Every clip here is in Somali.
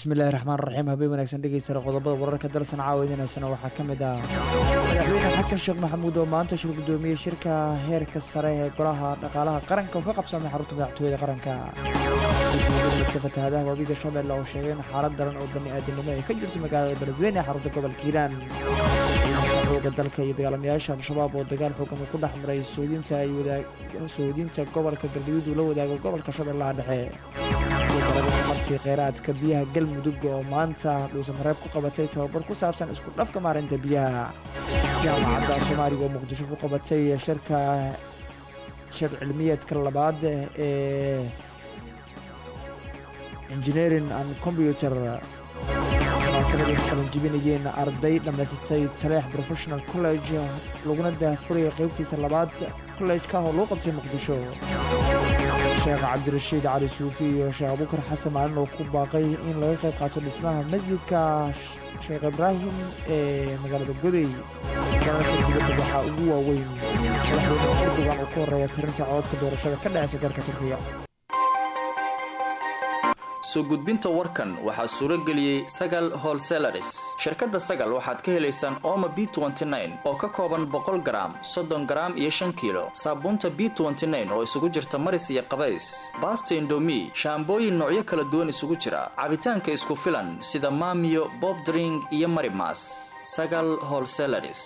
bismillahi raxmaan raxiim habeen wanaagsan dhegeystara qodobada wararka dalsan caawadinaysana waxaa ka mid ah madaxweyne xasan sheekh maxamuud oo maanta shir gudoomiyey shirka heerka sare ee golaha dhaqaalaha qaranka oo ka qabsamay xarunta madaxtooyada qaranka midka fatahaadaha waabiga shabeelle oo sheegay in xaalad daran oo bani aadamnimo ay ka jirto magaalada beledweyne ee xarunta gobolka hiiraan xooga dalka iyo dagaalamayaasha al-shabaab oo dagaal xoogan uu ku dhex maray soodinta ay wadaag soodinta gobolka galgaduud uu la wadaago gobolka shabeellaha dhexe martii kheyraadka biyaha galmudug oo maanta dhuusamareeb ku qabatay tababar ku saabsan isku dhafka maarinta biyaha jaamacadda soomaaliga oo muqdisho ku qabatay shirka shir cilmiyeedka labaad ee engineering and computer munaasabaday ku qalanjibinayeen arday dhammaysatay taleex professional college laguna daahfuraya qeybtiisa labaad college-ka oo lagu qabtay muqdisho sheekh cabdirashiid cali suufi iyo sheekh abukar xasan maalin oo ku baaqay in laga qayb qaato dhismaha masjidka sheekh ibraahim ee magaalada goday dalalka dibadda waxaa ugu waaweyn madaxweyne urdugan oo ku horeeya tirinta cododka doorashada ka dhaceysa dalka turkiga soo gudbinta warkan waxaa suuro geliyey sagal holselaris shirkadda sagal waxaad ka helaysaan ooma b oo ka kooban boqol garaam soddon garaam iyo shan kiilo saabuunta b oo isugu jirta maris iyo qabays baasta indomi shaambooyin noocyo kala duwan isugu jira cabitaanka isku filan sida maamiyo bobdring iyo marimas sagal holselaris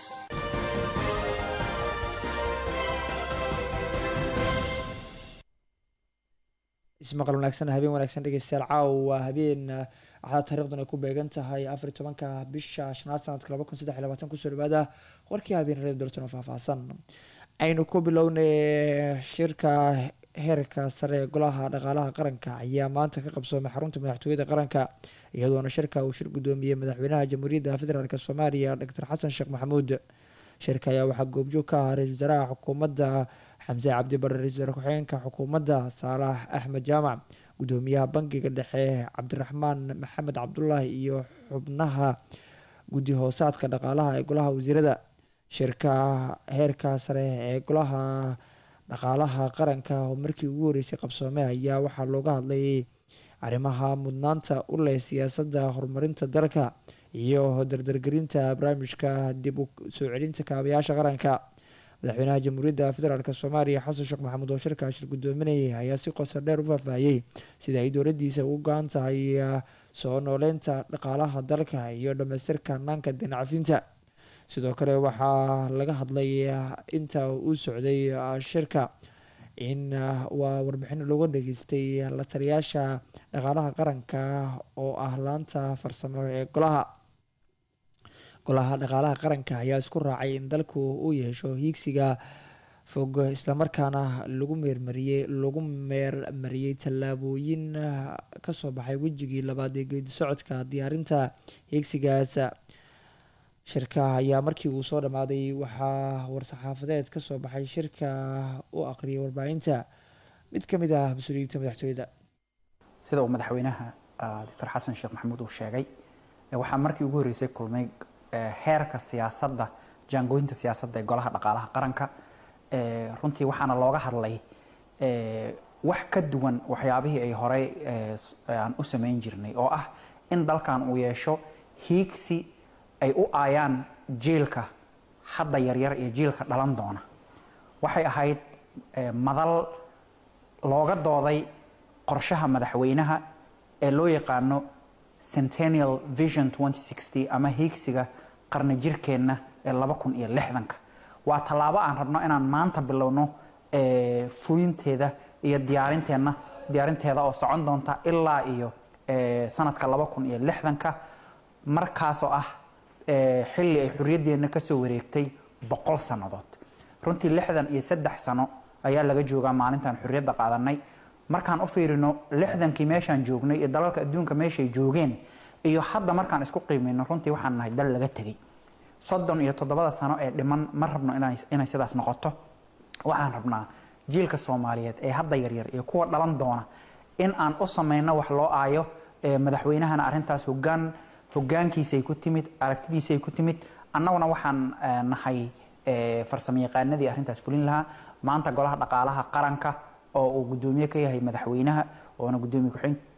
ismaqal wanaagsan habeen wanaagsan dhegeystayaal caawa waa habeen axdaa taarikhdan ay ku beegan tahay afar iyo tobanka bisha shanaad sanadka laba kun saddex iyo labaatan kusoo dhawaada warkii habeen reer dalton oo faahfaahsan aynu ku bilownay shirka heerka sare ee golaha dhaqaalaha qaranka ayaa maanta ka qabsoomay xarunta madaxtooyada qaranka iyadoona shirka uu shir gudoomiyey madaxweynaha jamhuuriyadda federaalk soomaaliya doctor xasan sheekh maxamuud shirka ayaa waxaa goobjoog ka ah ra-isul wasaaraha xukuumadda xamse cabdi bare ra-isul wasaare ku-xigeenka xukuumadda saalax axmed jaamac gudoomiyaha bangiga dhexe cabdiraxmaan maxamed cabdulaahi iyo xubnaha guddi hoosaadka dhaqaalaha ee golaha wasiirada shirka heerka sare ee golaha dhaqaalaha qaranka oo markii ugu horeysay qabsoome ayaa waxaa looga hadlayay arrimaha mudnaanta u leh siyaasadda horumarinta dalka iyo dardargelinta barnaamijka dib u soo celinta kaabayaasha qaranka madaxweynaha jamhuuriyadda federaalk soomaaliya xasan sheekh maxamuud oo shirkaa shir gudoominayay ayaa si qoso dheer u faahfaahiyey sida ay dowladiisa ugu go-an tahay soo nooleynta dhaqaalaha dalka iyo dhamaystirka hanaanka dinacafinta sidoo kale waxaa laga hadlay inta uu socday shirka in waa warbixin looga dhageystay la taliyaasha dhaqaalaha qaranka oo ah laanta farsamo ee golaha golaha dhaqaalaha qaranka ayaa isku raacay in dalku uu yeesho hiigsiga fog islamarkaana lagu meermariyey lagu meermariyey tallaabooyin kasoo baxay wejigii labaad ee geedi socodka diyaarinta hiigsigaas shirka ayaa markii uu soo dhammaaday waxaa war-saxaafadeed kasoo baxay shirka u aqriyay warbaahinta mid ka mid ah mas-uuliyiinta madaxtooyada sida uu madaxweynaha doctor xasan sheekh maxamuud uu sheegay waxaa markii ugu horreysay kulmay heerka siyaasadda jaangooyinta siyaasadda ee golaha dhaqaalaha qaranka runtii waxaana looga hadlay wax ka duwan waxyaabihii ay horey aan u samayn jirnay oo ah in dalkan uu yeesho hiigsi ay u aayaan jiilka hadda yaryar iyo jiilka dhalan doona waxay ahayd madal looga dooday qorshaha madaxweynaha ee loo yaqaano centennial vision ama hiigsiga qarni jirkeenna ee laba kun iyo lixdanka waa tallaabo aan rabno inaan maanta bilowno fulinteeda iyo diyaarinteenna diyaarinteeda oo socon doonta ilaa iyo sanadka laba kun iyo lixdanka markaasoo ah xilli ay xorriyaddeenna kasoo wareegtay boqol sannadood runtii lixdan iyo saddex sano ayaa laga joogaa maalintaan xorriyadda qaadanay markaan u fiirino lixdankii meeshaan joognay iyo dalalka adduunka meeshay joogeen iyo hadda markaan isku qiimeyno runtii waxaan nahay dal laga tegay soddon iyo toddobada sano ee dhiman ma rabno inay sidaas noqoto waxaan rabnaa jiilka soomaaliyeed ee hadda yaryar iyo kuwa dhalan doona in aan u samayno wax loo aayo madaxweynahana arrintaas hogaan hogaankiisay ku timid aragtidiisay ku timid annaguna waxaan nahay farsamo yaqaanadii arrintaas fulin lahaa maanta golaha dhaqaalaha qaranka oo uu gudoomiye ka yahay madaxweynaha oona gudoomiye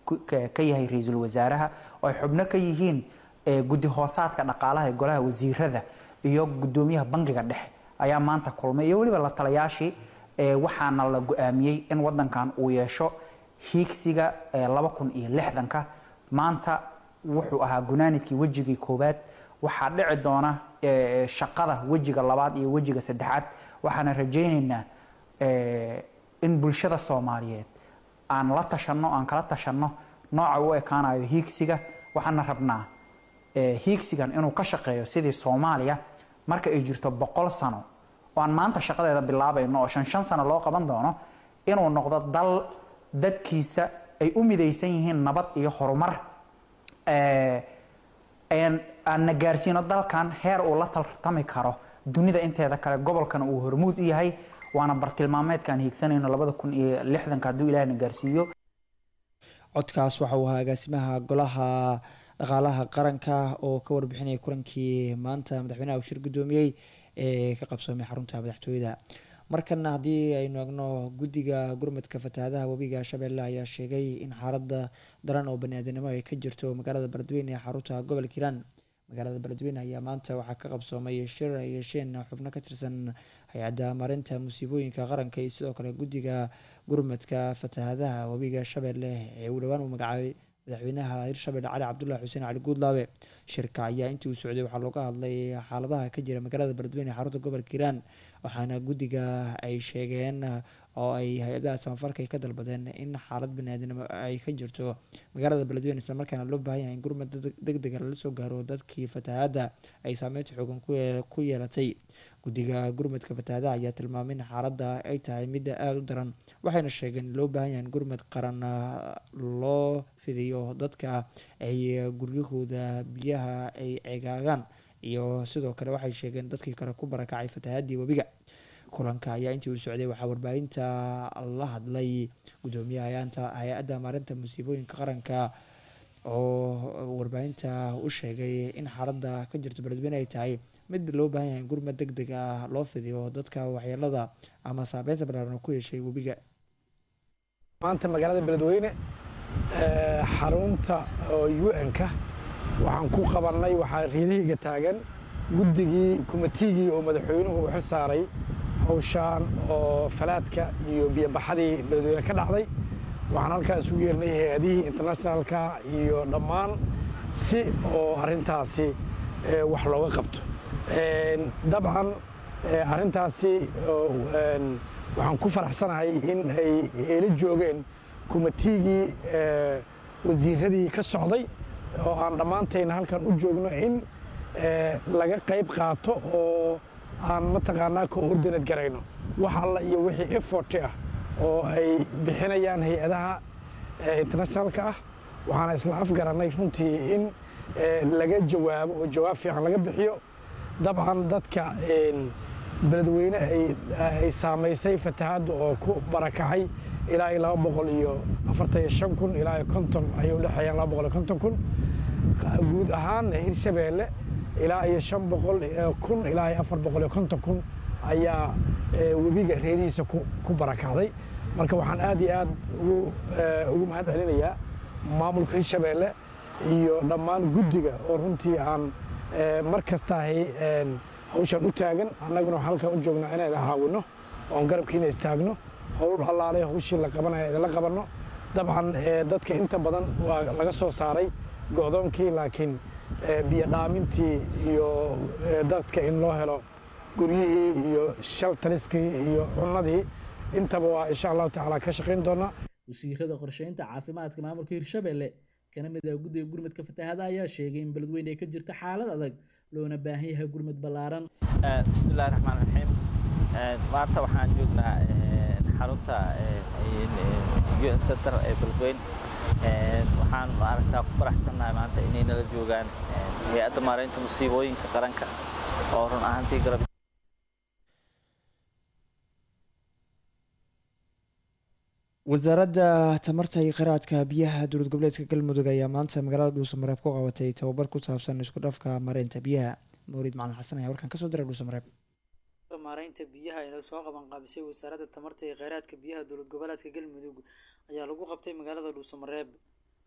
ka yahay ra-iisul wasaaraha oo ay xubno ka yihiin guddi hoosaadka dhaqaalaha ee golaha wasiirada iyo gudoomiyaha bangiga dhexe ayaa maanta kulmay iyo weliba la talayaashii waxaana la go-aamiyey in wadankan uu yeesho hiigsiga laba kun iyo lixdanka maanta wuxuu ahaa gunaanidkii wejigii koowaad waxaa dhici doona shaqada wejiga labaad iyo wejiga saddexaad waxaana rajaynaynaa in bulshada soomaaliyeed aan la tashanno aan kala tashanno nooca u ekaanayo hiigsiga waxaana rabnaa hiigsigan inuu ka shaqeeyo sidii soomaaliya marka ay jirto boqol sano oo aan maanta shaqadeeda bilaabayno oo shan shan sano loo qaban doono inuu noqdo dal dadkiisa ay u midaysan yihiin nabad iyo horumar aan na gaarsiino dalkan heer uu la tartami karo dunida inteeda kale gobolkana uu hormuud u yahay waana bartilmaameedka aan hiigsanayno labada kun iyo lixdanka hadduu ilaah na gaarsiiyo codkaas waxa uu ahaa agaasimaha golaha dhaqaalaha qaranka oo ka warbixinaya kulankii maanta madaxweynaha uu shir guddoomiyey ee ka qabsoomay xarunta madaxtooyada markana haddii aynu egno guddiga gurmadka fatahaadaha webiga shabeelle ayaa sheegay in xaalada daran oo baniaadanimo ay ka jirto magaalada beledweyne ee xarunta gobolka hiiraan magaalada beledweyne ayaa maanta waxaa ka qabsoomay shir ay yeesheen xubno ka tirsan hay-adda marinta musiibooyinka qaranka iyo sidoo kale guddiga gurmadka fatahaadaha webiga shabeelle ee uu dhowaan uu magacaabay madaxweynaha hirshabelle cali cabdulahi xuseen cali guudlaabe shirka ayaa intii uu socday waxaa looga hadlay xaaladaha ka jira magaalada beledweyne ee xarunta gobolka hiiraan waxaana guddiga ay sheegeen oo ay hay-adaha samafarka ay ka dalbadeen in xaalad baniaadanimo ay ka jirto magaalada beledweyne islamarkaana loo baahan yahay in gurmad deg dega lala soo gaaro dadkii fatahaadda ay saameynta xoogan ku yeelatay guddiga gurmadka fatahaadaha ayaa tilmaamay in xaaladda ay tahay midda aada u daran waxayna sheegeen in loo baahan yahay in gurmad qaran loo fidiyo dadka ay guryahooda biyaha ay ceegaagaan iyo sidoo kale waxay sheegeen dadkii kale ku barakacay fatahaadii webiga kulanka ayaa intii uu socday waxaa warbaahinta la hadlay gudoomiyaha hay-adda maarinta musiibooyinka qaranka oo warbaahinta u sheegay in xaaladda ka jirto beledweyne ay tahay mid loo baahan yahay in gurmad deg deg ah loo fidiyo dadka waxyeelada ama saabeynta balaaran ku yeeshay webiga maanta magaalada beledweyne xarunta un-ka waxaan ku qabannay waxaa riidahayga taagan guddigii kumitigii oo madaxweynuhu u xil saaray hawshaan oo falaadka iyo biyobaxadii beledweyne ka dhacday waxaan halkaa isugu yeernay hay-adihii internationalka iyo dhammaan si oo arrintaasi wax looga qabto dabcan arrintaasi waxaan ku faraxsanahay in ay eela joogeen kumitigii wasiiradii ka socday oo aan dhammaantayna halkan u joogno in laga qayb qaato oo aan mataqaanaa ka ordinad garayno wax alla iyo wixii efforti ah oo ay bixinayaan hay-adaha internationalka ah waxaana isla afgarannay runtii in laga jawaabo oo jawaab fiican laga bixiyo dabcan dadka beledweyne ay saamaysay fatahaadda oo ku barakacay ilaa iyo laba boqol iyo afartan iyo shan kun ilaa iyo konton ayay u dhexeeyaan laba boqol iyo konton kun guud ahaan hirshabeelle ilaa iyo shan boqol kun ilaa iyo afar boqol iyo konton kun ayaa webiga reedihiisa ku barakacday marka waxaan aad iyo aad ugu mahad celinayaa maamulka hirshabeelle iyo dhammaan guddiga oo runtii aan mar kastahay hawshaan u taagan annaguna waxaan halkan u joognaa inaan caawinno oon garabkiina istaagno howl allaalay hawshii la qabanaya idinla qabanno dabcan dadka inta badan waa laga soo saaray go'doonkii laakiin biyo dhaamintii iyo dadka in loo helo guryihii iyo shaltaliskii iyo cunnadii intaba waa insha allahu tacaala ka shaqayn doonaa wasiirada qorsheynta caafimaadka maamulka hirshabelle kana mid ah guddiga gurmadka fatahaada ayaa sheegay in beledweyne ay ka jirto xaalad adag loona baahan yahay gurmad ballaaran bismillahi raxmaan raxiim maanta waxaan joognaa xarunta un center ee beledweyne waxaan maaragtaa ku faraxsannahay maanta inay nala joogaan hay-adda maaraynta musiibooyinka qaranka oo run ahaantii garab wasaaradda tamarta iyo kheyraadka biyaha dowlad goboleedka galmudug ayaa maanta magaalada dhuusamareeb ku qabatay tababar ku saabsan isku dhafka mareynta biyaha mawlid macalin xasan ayaa warkan kasoo diray dhuusamareeb maaraynta biyaha ee soo qaban qaabisay wasaaradda tamarta iyo kheyraadka biyaha dowlad goboleedka galmudug ayaa lagu qabtay magaalada dhuusamareeb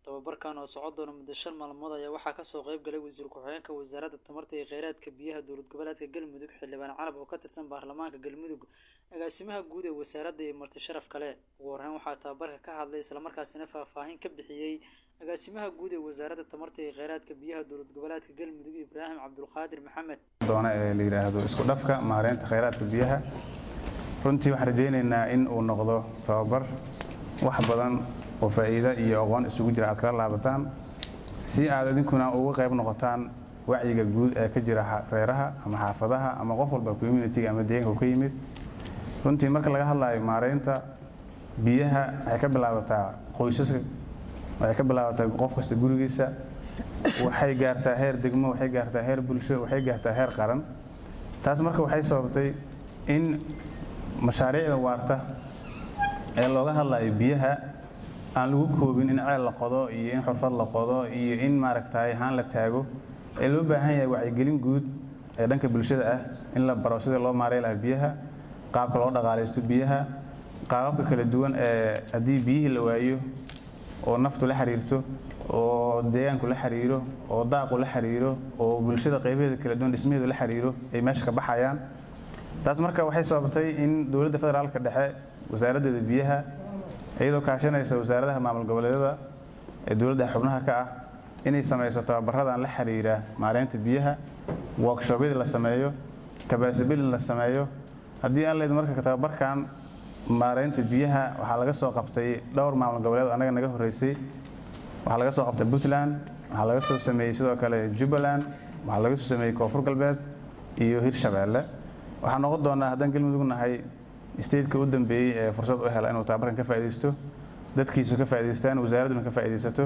tababarkan oo socon doona muddo shan maalmood ayaa waxaa kasoo qeyb galay wasiir ku-xigeenka wasaaradda tamarta iyo kheyraadka biyaha dowlad goboleedka galmudug xildhibaan calab oo ka tirsan baarlamaanka galmudug agaasimaha guud ee wasaaradda iyo marti sharaf kale ugu horreyn waxaa tababarka ka hadlay islamarkaasina faahfaahin ka bixiyey agaasimaha guud ee wasaaradda tamarta iyo kheyraadka biyaha dowlad goboleedka galmudug ibraahim cabdulqaadir maxamed doona ee la yidhaahdo isku dhafka maareynta kheyraadka biyaha runtii waxaan rajaynaynaa in uu noqdo tababar wax badan oo faa'iido iyo aqoon isugu jira aad kala laabataan si aad idinkuna uga qayb noqotaan wacyiga guud ee ka jira reeraha ama xaafadaha ama qof walba communitiga ama deegaanka uu ka yimid runtii marka laga hadlayo maareynta biyaha waxay ka bilaabataa qoysaska waxay ka bilaabataa qof kasta gurigiisa waxay gaartaa heer degmo waxay gaartaa heer bulsho waxay gaartaa heer qaran taas marka waxay sababtay in mashaariicda waarta ee looga hadlayo biyaha aan lagu koobin in ceel la qodo iyo in xurfad la qodo iyo in maaragtay haan la taago ee loo baahan yahay wacyigelin guud ee dhanka bulshada ah in la baro sida loo maarey lahaa biyaha qaabka loo dhaqaalaysto biyaha qaababka kala duwan ee haddii biyihii la waayo oo naftu la xiriirto oo deegaanku la xiriiro oo daaqu la xiriiro oo bulshada qaybaheeda kala duwan dhismaheedu la xiriiro ay meesha ka baxayaan taas marka waxay sababtay in dowladda federaalka dhexe wasaaraddeeda biyaha iyadoo kaashanaysa wasaaradaha maamul goboleedyada ee dowladda xubnaha ka ah inay samayso tababaradan la xiriira maareynta biyaha workshobyada la sameeyo kabaasibilin la sameeyo haddii aan leed marka tababarkan maareynta biyaha waxaa laga soo qabtay dhowr maamul goboleed annaga naga horreysay waxaa laga soo qabtay puntland waxaa laga soo sameeyey sidoo kale jubbaland waxaa laga soo sameeyey koonfur galbeed iyo hirshabeelle waxaa noqon doonaa haddaan galmudug nahay stateka u dambeeyey ee fursad u hela inuu tababarkan ka faa'iidaysto dadkiisu ka faa'idaystaan wasaaradduna ka faa'iidaysato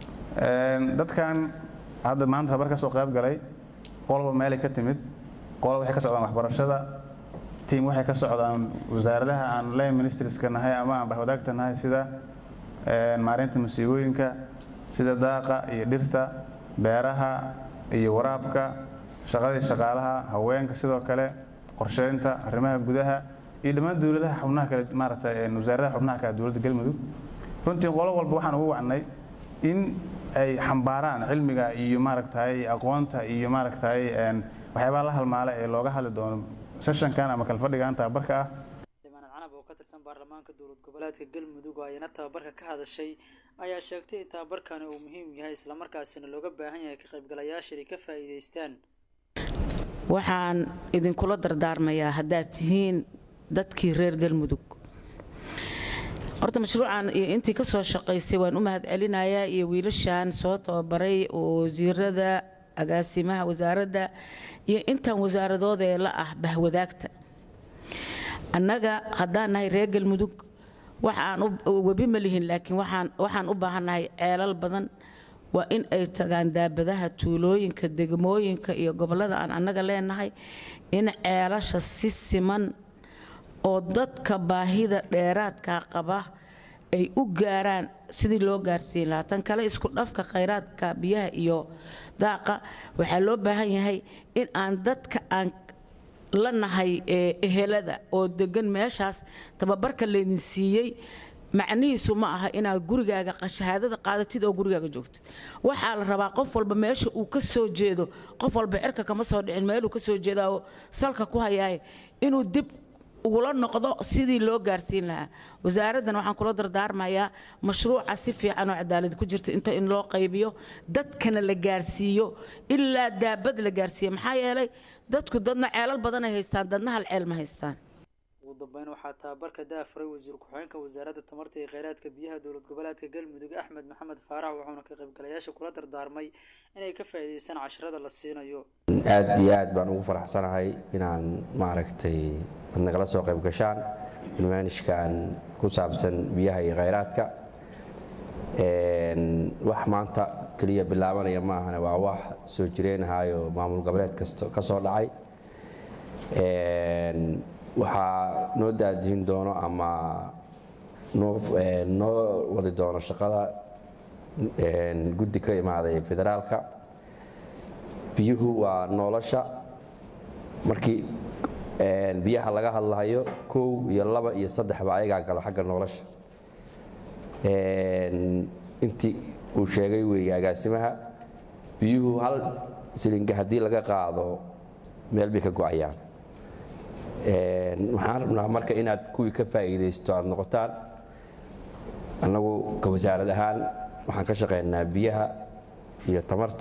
dadkan hadda maanta tababar ka soo qayb galay qolba meelay ka timid qolo waxay ka socdaan waxbarashada tiim waxay ka socdaan wasaaradaha aan line ministerska nahay ama aan bahwadaagta nahay sida maareynta musiibooyinka sida daaqa iyo dhirta beeraha iyo waraabka shaqadii shaqaalaha haweenka sidoo kale qorsheynta arrimaha gudaha iyo dhammaan dowladaha xubnaha kale maaragtay wasaaradaha xubnaha kale dowladda galmudug runtii qolo walba waxaan ugu wacnay in ay xambaaraan cilmiga iyo maaragtay aqoonta iyo maaragtay waxyaabaha la halmaala ee looga hadli doono seshankan ama kalfadhigan tababarka ah xildhibaan canab oo ka tirsan baarlamaanka dowlad goboleedka galmudug oo ayna tababarka ka hadashay ayaa sheegtay in tababarkani uu muhiim yahay islamarkaasina looga baahan yahay ka qaybgalayaasha inay ka faa'iidaystaan waxaan idinkula dardaarmayaa haddaad tihiin dadkii reer galmudug horta mashruucan iyo intii ka soo shaqaysay waan u mahad celinayaa iyo wiilashan soo tababaray oo wasiirada agaasimaha wasaaradda iyo intan wasaaradood ee la ah bahwadaagta annaga haddaan nahay reer galmudug waxaan webi ma lihin laakiin waxaan u baahannahay ceelal badan waa in ay tagaan daabadaha tuulooyinka degmooyinka iyo gobollada aan annaga leenahay in ceelasha si siman oo dadka baahida dheeraadka qaba ay u gaaraan sidii loo gaarsiin lahaa tan kale isku dhafka khayraadka biyaha iyo daaqa waxaa loo baahan yahay in aan dadka aan la nahay ehelada oo degan meeshaas tababarka laydin siiyey macnihiisu ma aha inaad gurigaaga shahaadada qaadatid oo gurigaaga joogtid waxaa la rabaa qof walba meesha uu ka soo jeedo qof walba cirka kama soo dhicin meeluu ka soo jeedaa oo salka ku hayaay inuu dib ugula noqdo sidii loo gaarsiin lahaa wasaaraddan waxaan kula dardaarmayaa mashruuca si fiican oo cadaalad ku jirta inta in loo qaybiyo dadkana la gaarsiiyo ilaa daabad la gaarsiiyo maxaa yeelay dadku dadna ceelal badan ay haystaan dadna hal ceel ma haystaan ugu dambeyn waxaa tababarka daafuray wasiir ku-xigeenka wasaaradda tamarta iyo kheyraadka biyaha dowlad goboleedka galmudug axmed maxamed faarax wuxuuna ka qaybgalayaasha kula dardaarmay inay ka faa'iidaystaan casharada la siinayo aad iyo aad baan ugu faraxsanahay inaan maaragtay ad nagala soo qayb gashaan barnaamijkan ku saabsan biyaha iyo kheyraadka wax maanta keliya bilaabanaya ma ahane waa wax soo jireenahayo maamul goboleed kasta ka soo dhacay waxaa noo daadihin doono ama noo wadi doono shaqada guddi ka imaaday federaalka biyuhu waa nolosha markii biyaha laga hadlahayo kow iyo laba iyo saddexba ayagaa galo xagga nolosha intii uu sheegay weeye agaasimaha biyuhu hal silinga haddii laga qaado meel bay ka go'ayaan waxaan rabnaa marka inaad kuwii ka faa'iidaysto aad noqotaan annagu ka wasaarad ahaan waxaan ka shaqaynaa biyaha iyo tamarta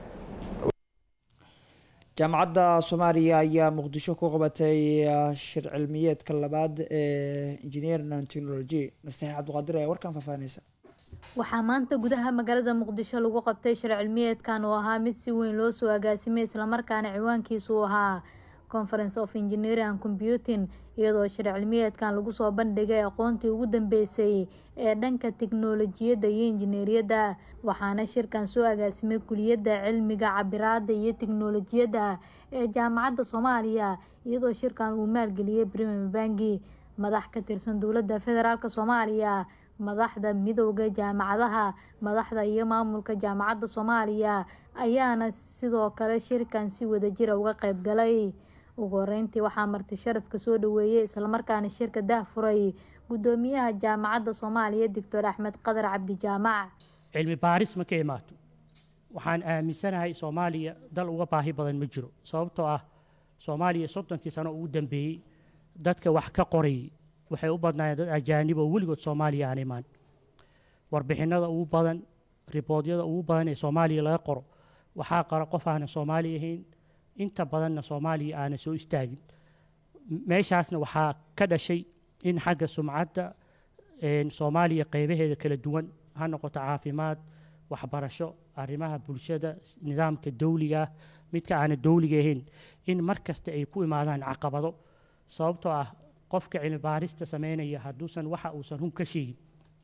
jaamacadda soomaaliya ayaa muqdisho ku qabatay shir cilmiyeedka labaad ee engineering and technology nasteex cabdiqaadir ayaa warkan faahfaahinaysa waxaa maanta gudaha magaalada muqdisho lagu qabtay shir cilmiyeedkan oo ahaa mid si weyn loo soo agaasimay islamarkaana ciwaankiisu uu ahaa conference of engineering and computing iyadoo shir cilmiyeedkan lagu soo bandhigay aqoontii ugu dambeysay ee dhanka tiknolojiyadda iyo injineeriyadda waxaana shirkan soo agaasimay kuliyadda cilmiga cabiraada iyo tiknolojiyadda ee jaamacadda soomaaliya iyadoo shirkan uu maalgeliyey premier bangi madax ka tirsan dowladda federaalk soomaaliya madaxda midowda jaamacadaha madaxda iyo maamulka jaamacadda soomaaliya ayaana sidoo kale shirkan si wadajira uga qayb galay ugu horeyntii waxaa marti sharafka soo dhaweeyey islamarkaana shirka dah furay gudoomiyaha jaamacadda soomaaliya doctor axmed qadar cabdi jaamac cilmi baaris ma ka imaato waxaan aaminsanahay soomaaliya dal uga baahi badan ma jiro sababtoo ah soomaaliya soddonkii sano ugu dambeeyey dadka wax ka qorayay waxay u badnaayeen dad ajaanib oo weligood soomaaliya aan imaan warbixinada ugu badan riboodyada ugu badan ee soomaaliya laga qoro waxaa qara qof aanan soomaali ahayn inta badanna soomaaliya aanan soo istaagin meeshaasna waxaa ka dhashay in xagga sumcadda soomaaliya qeybaheeda kala duwan ha noqoto caafimaad waxbarasho arrimaha bulshada nidaamka dowliga ah midka aanan dowliga ahayn in mar kasta ay ku imaadaan caqabado sababtoo ah qofka cilmi baarista sameynaya hadduusan waxa uusan run ka sheegin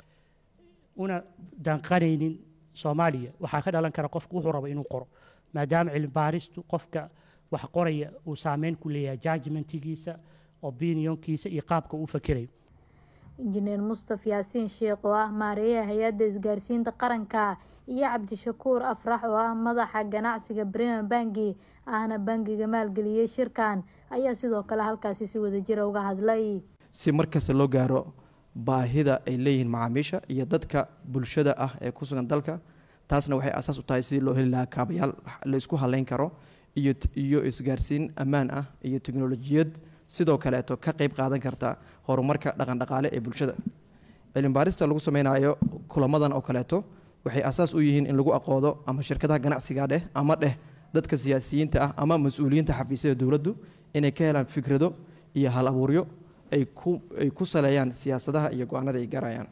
una danqanaynin soomaaliya waxaa ka dhalan kara qofku wuxuu rabo inuu qoro maadaama cilmi baaristu qofka wax qoraya uu saameyn ku leeyahay judgmentigiisa opinionkiisa iyo qaabka uu fakerayo injineer mustaf yaasiin sheekh oo ah maareeyaha hay-adda isgaarsiinta qaranka iyo cabdishakuur afrax oo ah madaxa ganacsiga bremier bangi ahna bangiga maalgeliyey shirkan ayaa sidoo kale halkaasi si wadajira uga hadlay si markasta loo gaaro baahida ay leeyihiin macaamiisha iyo dadka bulshada ah ee ku sugan dalka taasna waxay asaas u tahay sidii loo heli lahaa kaabayaal la isku haleyn karo iyo iyo isgaarsiin ammaan ah iyo teknolojiyad sidoo kaleeto ka qeyb qaadan karta horumarka dhaqandhaqaale ee bulshada cilmibaarista lagu sameynayo kulamadan oo kaleeto waxay asaas u yihiin in lagu aqoodo ama shirkadaha ganacsiga dheh ama dheh dadka siyaasiyiinta ah ama mas-uuliyiinta xafiisyada dowladdu inay ka helaan fikrado iyo hal abuuryo ay ku ay ku saleeyaan siyaasadaha iyo go-aanada ay gaarayaan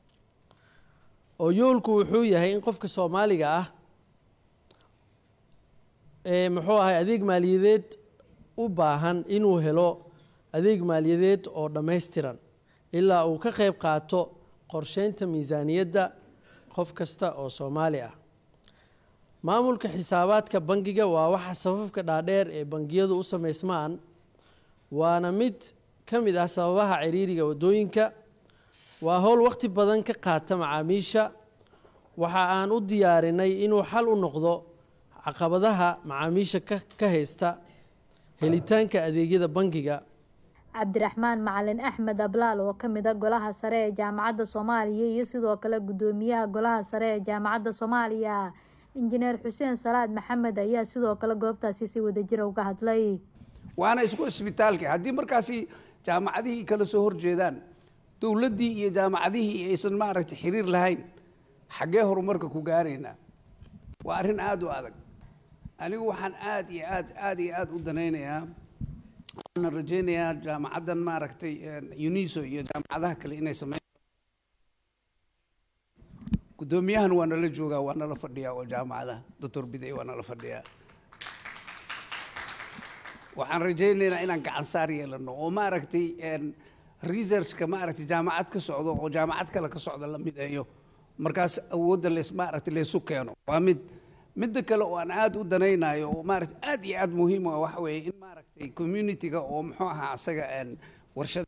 oo yoolku wuxuu yahay in qofka soomaaliga ah ee muxuu ahay adeeg maaliyadeed u baahan inuu helo adeeg maaliyadeed oo dhammaystiran ilaa uu ka qayb qaato qorsheynta miisaaniyadda qof kasta oo soomaali ah maamulka xisaabaadka bangiga waa waxa sababka dhaadheer ee bangiyadu u samaysmaan waana mid ka mid ah sababaha ciriiriga waddooyinka waa howl wakhti badan ka qaata macaamiisha waxa aan u diyaarinay inuu xal u noqdo caqabadaha macaamiisha ka haysta helitaanka adeegyada bangiga cabdiraxmaan macalin axmed ablaal oo ka mid a golaha sare ee jaamacadda soomaaliya iyo sidoo kale guddoomiyaha golaha sare ee jaamacadda soomaaliya injineer xuseen salaad maxamed ayaa sidoo kale goobtaasi si wadajira uga hadlay waana isku isbitaalka haddii markaasi jaamacadihii kala soo horjeedaan dowladdii iyo jaamacadihii aysan maaragtay xiriir lahayn xaggee horumarka ku gaaraynaa waa arrin aada u adag anigu waxaan aad iyo aad aad iyo aad u danaynayaa waxaana rajaynayaa jaamacaddan maaragtay uniso iyo jaamacadaha kale inay sameyn guddoomiyahan waa nala joogaa waa nala fadhiyaa oo jaamacadaha doctor biday waa nala fadhiyaa waxaan rajaynaynaa inaan gacan saar yeelano oo maaragtay researchka maaragtay jaamacad ka socdo oo jaamacad kale ka socda la mideeyo markaas awoodda lees maaragtay leesu keeno waa mid midda kale oo aan aada u danaynayo oo maaragtay aad iyo aad muhiim u ah waxa weeye in maaragtay community-ga oo muxuu ahaa asaga warshada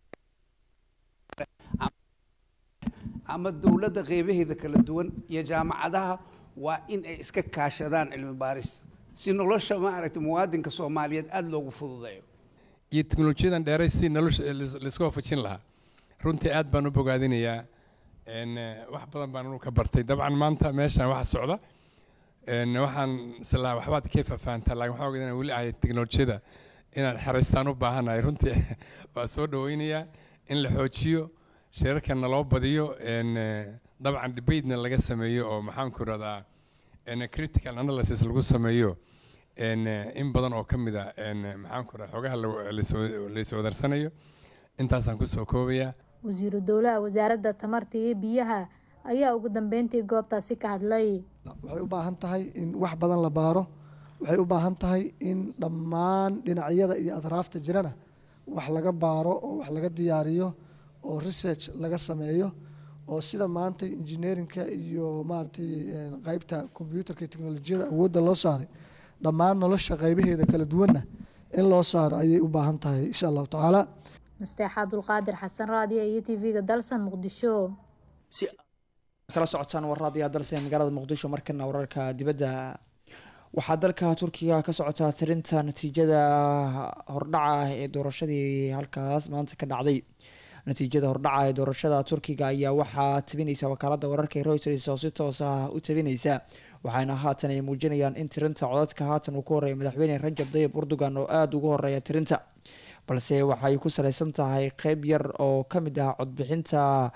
ama dowladda qeybaheeda kala duwan iyo jaamacadaha waa in ay iska kaashadaan cilmi baarista si nolosha maaragtay muwaadinka soomaaliyeed aada loogu fududeeyo iyo teknolojiyadan dheeray si nolosha laisku waafajin lahaa runtii aad baan u bogaadinayaa Een, eh, wax badan baan anu ka bartay dabcan maanta meeshan waxa socda een, waxaan islaa waxbaad ka fafahantaa laakiin waxaan ogahay inaan weli ahay teknolojiyada inaan xeraystaan u baahanahay runtii waa soo dhaweynayaa in la xoojiyo shirarkana loo badiyo een, eh, dabcan debatena laga sameeyo oo maxaan ku radaa critical analysis lagu sameeyo een, eh, in badan oo ka mid a een, eh, maxaan ku radaa xogaha la- lasoo- laiswadarsanayo intaasaan kusoo koobayaa wasiiru dowlaha wasaaradda tamarta iyo biyaha ayaa ugu dambeyntii goobtaasi ka hadlay waxay u baahan tahay in wax badan la baaro waxay u baahan tahay in dhammaan dhinacyada iyo atraafta jirana wax laga baaro oo wax laga diyaariyo oo research laga sameeyo oo sida maanta engineerinka iyo maaragtay een, qaybta computerka iyo teknolojiyada awoodda loo saaray dhammaan nolosha qaybaheeda kala duwanna in loo saaro ayay u baahan tahay insha allahu tacaala nasteex cabdulqaadir xasan raadiya iyo tv-ga dalsan muqdisho si kala socotaan warraadiyaa dalsan ee magaalada muqdisho markana wararka dibadda waxaa dalka turkiga ka socotaa tirinta natiijada hordhaca ah ee doorashadii halkaas maanta ka dhacday natiijada hordhaca ee doorashada turkiga ayaa waxaa tabinaysa wakaalada wararka ee reuters oo si toos ah u tabinaysa waxaana haatan ay muujinayaan in tirinta codadka haatan uu ku horeeya madaxweyne rajab dayib erdogan oo aada ugu horeeya tirinta balse waxay ku saleysan tahay qeyb yar oo ka mid ah codbixinta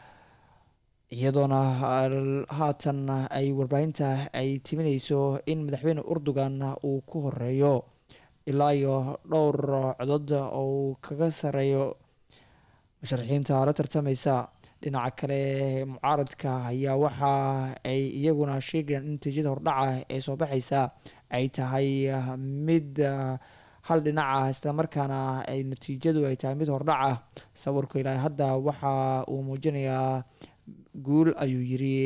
iyadoona al- haatan ay warbaahinta ay timinayso in madaxweyne erdogan uu ku horeeyo ilaa iyo dhowr codod oo uu kaga sareeyo musharaxiinta la tartameysa dhinaca kale mucaaradka ayaa waxa ay iyaguna sheegayaan in natiijada hordhaca ee soo baxeysa ay tahay ah, mid ah, hal dhinac ah islamarkaana ay natiijadu ay tahay mid hordhac ah sawirku ilaa hadda waxa uu muujinayaa guul ayuu yiri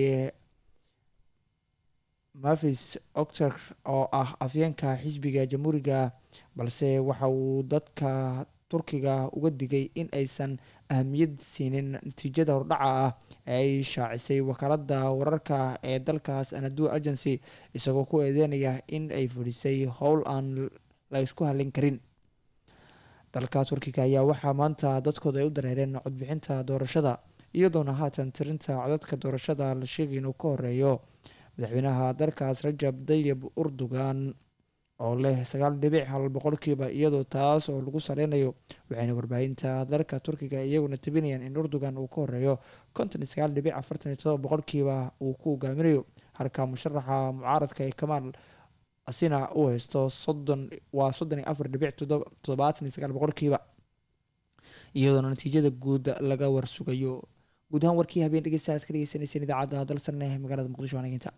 mavis octor oo ah afyeenka xisbiga jamhuuriga balse waxa uu dadka turkiga uga digay in aysan ahamiyad siinin natiijada hordhaca ah ee ay shaacisay wakaalada wararka ee dalkaas anadua agency isagoo ku eedeynaya in ay fulisay howl aan la isku halin karin dalka turkiga ayaa waxaa maanta dadkooda ay u dareereen codbixinta doorashada iyadoona haatan tirinta codadka doorashada la sheegay inuu ka horeeyo madaxweynaha dalkaas rajab dayib erdogan oo leh sagaal dhibic hal boqolkiiba iyadoo taas oo lagu saleynayo waxayna warbaahinta dalka turkiga iyaguna tabinayaan in erdogan uu ka horeeyo konton iyo sagaal dhibic afartan iyo todoba boqolkiiba uu ku hogaaminayo halka musharaxa mucaaradka ee kamaal asina uu haysto soddon waa soddon iyo afar dhibic todoba- toddobaatan iyo sagaal boqolkiiba iyadoona natiijada guud laga warsugayo guud ahaan warkii habeen dhegeysta aad ka dhegeysaneyseen idaacadda dalsan ee magaalada muqdisho waanaginta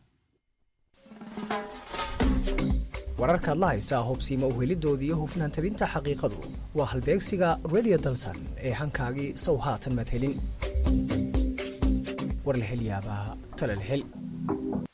wararkaad la haysaa hubsiima u helidoodii iyo hufnaan tabinta xaqiiqadu waa halbeegsiga radio dalsan ee hankaagii sow haatan mad helin war la hel yaabaa tala la hel